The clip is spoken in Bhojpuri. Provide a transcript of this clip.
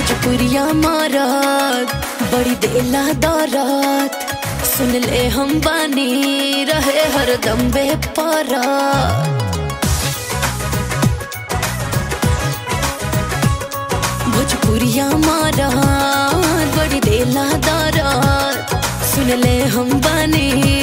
भोजपुरिया मारत बड़ी देला दौरत सुन ले हम बानी रहे हर दम बेपरत भोजपुरिया मारत बड़ी देला दौरत सुन ले हम बानी